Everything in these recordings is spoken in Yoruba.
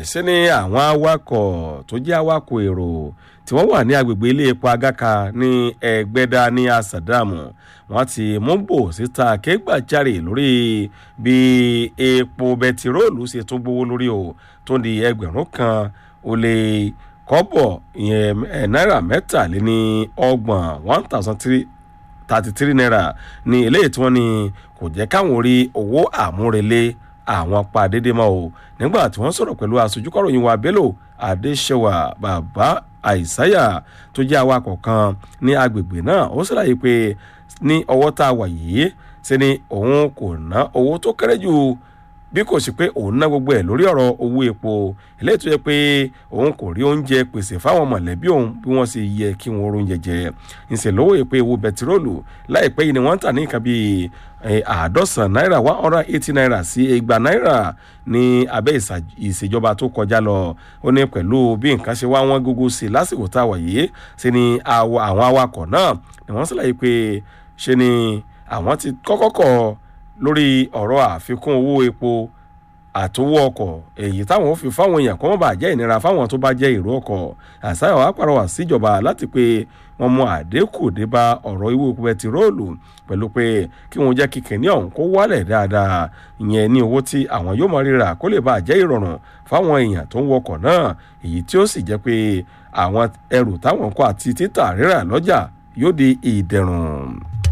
sí ni àwọn awakọ̀ tó jẹ́ awakọ̀ èrò tí wọ́n wà ní agbègbè ilé epo agaka ní ẹgbẹ́dá ní asàdámù wọ́n ti mú bò síta kégbàjarè lórí bí epo bẹtiróòlù ṣe tún gbówó lórí o tó di ẹgbẹ̀rún kan ó lé kọ́bọ̀ ìyẹn náírà mẹ́tàléní ọgbọ̀n one thousand three thirty three naira ní eléyìí tí wọ́n ní kò jẹ́ káwọn rí owó àmúrelé àwọn pa déédéé mọ́ o nígbà tí wọ́n sọ̀rọ̀ pẹ̀lú aṣojúkọ̀ròyìn wa bello adéṣẹwà bàbá àìsáyà tó jẹ́ awakọ̀ kan ní agbègbè náà ó ṣàlàyé pé ní ọwọ́ tá a wà yìí ṣe ni òun kò ná owó tó kéré jù bí kò sí pé òun ná gbogbo ẹ̀ lórí ọ̀rọ̀ owó epo eléyìí tó yẹ pé òun kò rí oúnjẹ pèsè fáwọn mọ̀lẹ́bí òun bí wọ́n ṣe yẹ kí wọ́n oúnjẹ jẹ ìṣèlówó èpè ewu bẹtiróòlù láìpẹ́ yìí ni wọ́n ń tà ní nǹkan bíi àádọ́sàn náírà one hundred eighty naira sí igba náírà ní abẹ́ ìṣèjọba tó kọjá lọ ó ní pẹ̀lú bí nǹkan ṣe wá wọ́n gógó sí lásìkò tá a wà yìí ṣe ni àwọn awakọ̀ náà ni wọ́n ṣàlàyé pé ṣe ni àwọn ti kọ́kọ́ kọ̀ lórí ọ̀rọ̀ àfikún owó epo àtowó ọkọ̀ èyí táwọn ò fi fáwọn èèyàn kó má bàa jẹ́ ìnira fáwọn tó bá jẹ́ èrò ọkọ̀ àṣàyàn wa pàrọwà síjọba láti pé wọ́n mú àdínkù dé bá ọ̀rọ̀ ìwé epo bẹtiróòlù pẹ̀lú pé kí wọ́n jẹ́ kíkẹ́ ní ọ̀hún kó wálẹ̀ dáadáa ìyẹn ní owó tí àwọn yóò máa ríra kó lè bàa jẹ́ ìrọ̀rùn fáwọn èèyàn tó ń wọkọ̀ náà èyí tí ó sì jẹ́ pé àwọn ẹrù táwọn kọ́ àti títà rírà lọ́jà yóò di ìdẹ̀rùn.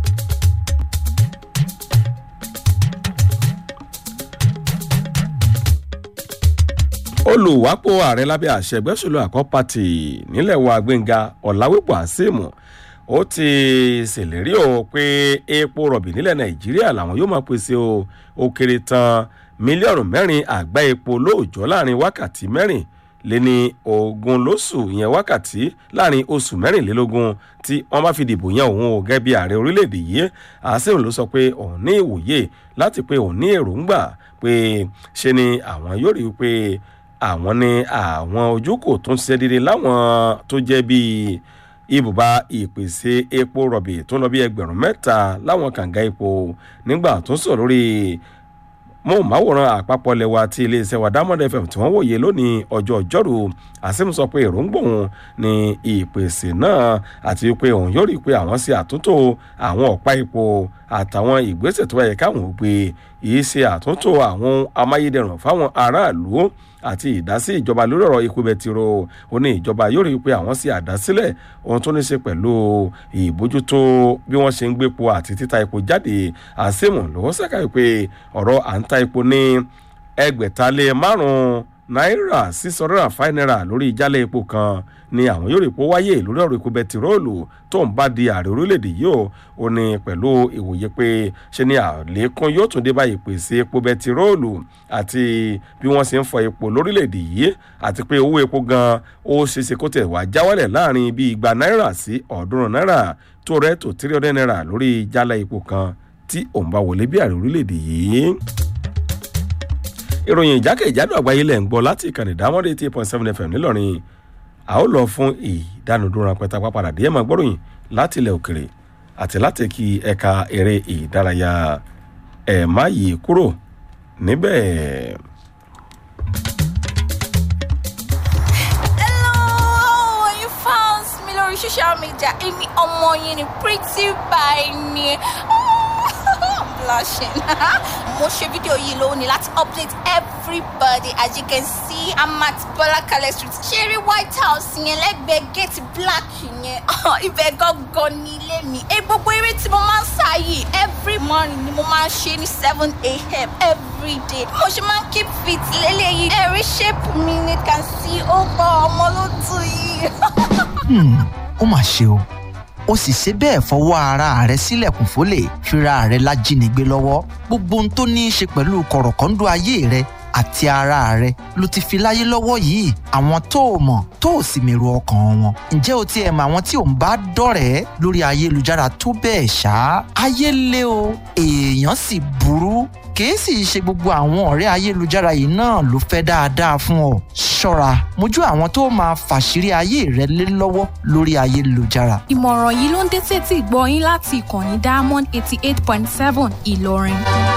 olùwápò ààrẹ lábẹ́ àṣẹ ẹgbẹ́sọ̀lù àkọ́ pàtì nílẹ̀ wa gbẹ̀ngà ọ̀làwípò àṣìmù ó ti ṣèlérí o pé epo rọ̀bì nílẹ̀ nàìjíríà làwọn yóò máa pèsè o ó kéré tán mílíọ̀nù mẹ́rin àgbá epo lóòjọ́ láàrin wákàtí mẹ́rin lé ní ogún lóṣù ìyẹn wákàtí láàrin oṣù mẹ́rìnlélógún tí wọ́n bá fi dìbò yan òun ò gẹ́gẹ́ bí ààrẹ orílẹ̀-èdè yìí àṣìmù ló sọ pé òun ní ìwòye láti pé òun ní èròǹgbà pé ṣe ni àwọn yóò rí i pé àwọn ní àwọn ojúkò tó ń ṣiṣẹ́ dédé láwọn tó jẹ́ bíi ibùba ìpèsè epo rọ̀bì tó ń lọ bí ẹgbẹ̀rún mẹ́ta láwọn kànga epo nígbà tó ń sọ lórí móhùnmáwòrán àpapọ̀ lẹ́wà tí iléeṣẹ́ wa diamond fm tí wọ́n wòye lónìí ọjọ́ ọjọ́rú àsìmù sọ pé èròǹgbò òun ní ìpèsè náà àti pé òun yóò rí i pé àwọn ṣe àtúntò àwọn ọ̀pá epo àtàwọn ìgbésẹ̀ tó yẹ káwọn ò gbé yìí ṣe àtúntò àwọn amáyédẹrùn fáwọn aráàlú àti ìdásí ìjọba lórí ọ̀rọ̀ ikú bẹtiró ó ní ìjọba yóò rí i pé àwọn ṣe àdásílẹ̀ ohun tó ní ṣe pẹ̀lú ìbójútó bí wọ́n ṣe ń gbépo àti títa epo jáde àṣemù lọ́wọ́ sàkàwé pé ọ̀rọ̀ à ń ta epo ní ẹgbẹ̀ta lé márùn-ún náírà six hundred and five naira lórí ìjálẹ̀ epo kan ni àwọn yóò rí epo wáyé lórí ọ̀rọ̀ epo bẹtiróòlù tó ń bá di ààrẹ orílẹ̀-èdè yìí o ò ní pẹ̀lú ìwòye pé ṣe ni àlékún yóò tún dé bá ìpèsè epo bẹtiróòlù àti bí wọ́n ṣe ń fọ epo lórílẹ̀-èdè yìí àti pé owó epo gan ó ṣeéṣe kó tẹ̀ wá jáwálẹ̀ láàrin bí igba náírà sí ọ̀ọ́dúnrún náírà tó rẹ̀ tó tírí ọ̀dẹ́ náírà lórí ìjálẹ̀ epo kan tí òun bá wọlé bí ààrẹ orílẹ̀-èdè yìí ìròyìn ìjákèjádò àgbáyé lẹ̀ ń gbọ́ láti ìkànnì dámọ́dé eighty point seven fm nílọrin a ó lọ fún ìdánudúró rápẹ́tà pápádà díẹ̀ máa gbọ́ròyìn láti ilẹ̀ òkèrè àti láti kí ẹ̀ka eré ìdárayá ẹ̀ má yí kúrò níbẹ̀. Hello, you found me lórí social media. Èmi ọmọ yín ni pretty by ni. I'm blushing. Mo ṣe fídíò yìí lónìí láti update everybody as you can see I'm at Bọ́lákalẹ̀ street. Ṣeré White House yẹn lẹ́gbẹ̀ẹ́ gate black yẹn. Ibẹ̀ gangan ní ilé mi. Ẹ gbogbo eré tí mo máa ń sá yìí every morning ni mo máa ń ṣe ní seven a.m. every day. Mo ṣe máa ń keep fit lélẹ́yìí. Ẹ̀rí shape mi ni can see ó gbọ́ ọmọ ló tù yìí. Hmm, ó mà ṣe o ó sì ṣe bẹ́ẹ̀ fọwọ́ ara rẹ̀ sílẹ̀kùn fólè fira rẹ̀ lájínigbé lọ́wọ́ gbogbo ohun tó ní í ṣe pẹ̀lú kọ̀rọ̀kọ́ńdọ́ ayé rẹ̀ àti ara rẹ̀ ló ti fi láyé lọ́wọ́ yìí àwọn tó o mọ̀ tó o sì mèrò ọkàn wọn ǹjẹ́ o tiẹ̀ mọ àwọn tí ò ń bá dọ̀rẹ́ lórí ayélujára tó bẹ́ẹ̀ ṣá ayé lé o èèyàn sì burú kìí sì ṣe gbogbo àwọn ọ̀rẹ́ ayélujára yìí náà ló fẹ́ dáadáa fún ọ ṣọ́ra mójú àwọn tó máa fàṣírí ayé rẹ lé lọ́wọ́ lórí ayélujára ìmọ̀ràn yìí ló ń dé sétí ìgbọ́ yín láti ìkànnì diamond eighty eight point seven ìlọrin.